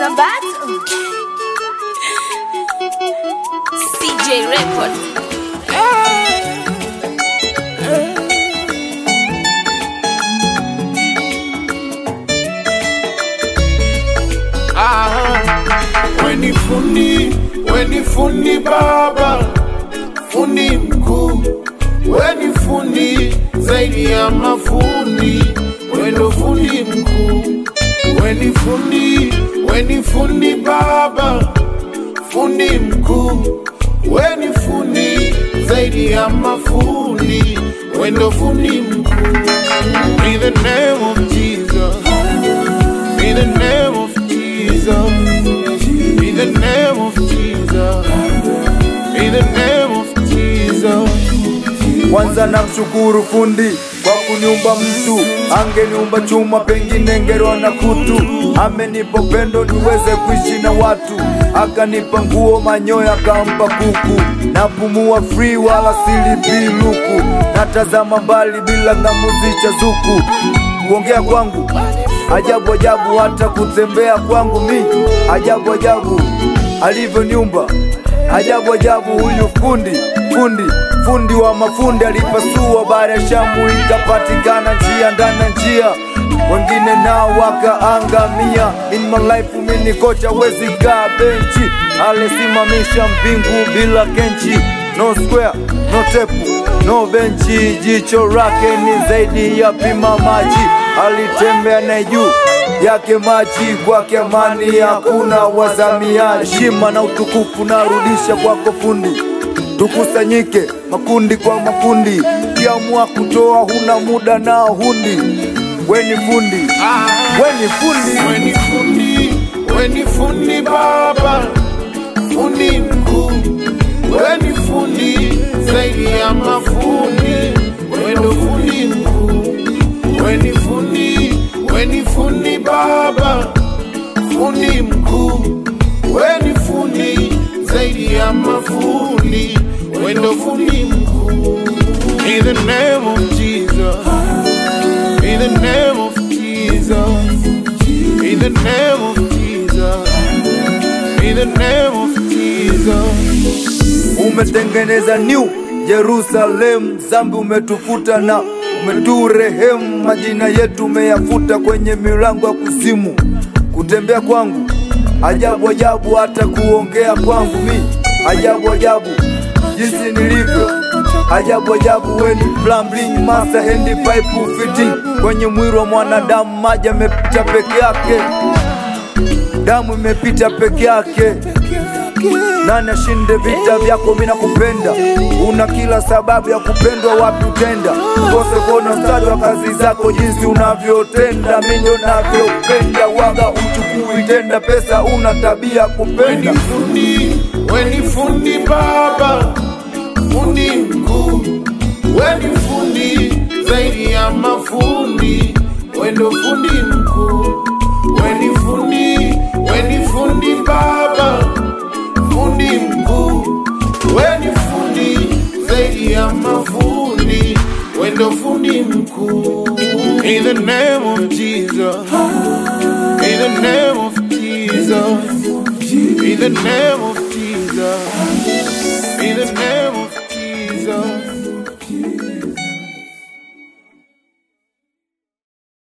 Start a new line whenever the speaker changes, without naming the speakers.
Sabato CJ Record
Weni fundi, weni fundi baba, fundi mkuu, weni fundi zaidi ya mafundi, wendo fundi mkuu, weni fundi, weni fundi baba, fundi mkuu, weni fundi zaidi ya mafundi, wendo fundi mkuu. In the name of Jesus, in the name of Jesus. In the name of Jesus. In the name of Jesus.
Kwanza namshukuru fundi kwa kuniumba mtu, angeniumba chuma pengine ngerwa na kutu. Amenipa upendo niweze kuishi na watu, akanipa nguo manyoya, akampa kuku. Napumua free wala silipi luku, natazama mbali bila ng'amuzi cha zuku. Kuongea kwangu ajabu ajabu, hata kutembea kwangu mi ajabu ajabu, alivyoniumba ajabu ajabu. Huyu fundi fundi fundi wa mafundi alipasua bahari ya Shamu, ikapatikana njia ndani ya njia, wengine nao wakaangamia. In my life mimi kocha, wezi kaa benchi, alisimamisha mbingu bila kenchi, no square no tepu no benchi, jicho lake ni zaidi ya pima maji, alitembea na juu yake maji, kwake amani hakuna wazamiaji. Heshima na utukufu narudisha kwako fundi, tukusanyike makundi kwa makundi, kiamua kutoa huna muda nao hundi. Weni fundi, weni fundi,
Weni fundi, weni fundi baba, fundi mkuu, weni fundi zaidi ya mafundi, wendo fundi mkuu, weni fundi, weni fundi baba, fundi mkuu, weni fundi zaidi ya mafundi, wendo fundi mkuu. In the name of Jesus. In the name of Jesus. In the name of Jesus. In the name of Jesus.
umetengeneza new Jerusalem, zambi umetufuta na umeturehemu, majina yetu umeyafuta kwenye milango ya kuzimu. Kutembea kwangu ajabu ajabu, hata kuongea kwangu mi ajabu ajabu, jinsi nilivyo ajabu ajabu. Weni plumbing master hand pipe fitting kwenye mwili wa mwanadamu, maji yamepita peke yake, damu imepita peke yake nani ashinde vita vyako? Mina kupenda, una kila sababu ya kupendwa. Wapi utenda kose kuona mstari wa kazi zako, jinsi unavyotenda, mi ndo navyopenda. Waga uchukui tenda pesa, una tabia kupenda.
Weni fundi, weni fundi baba, fundi mkuu, weni fundi zaidi ya mafundi, wendo fundi mkuu, weni fundi, weni fundi baba, fundi mkuu, weni fundi zaidi ya mafundi, wendo fundi mkuu. In the name of Jesus. In the name of Jesus. In the name of Jesus.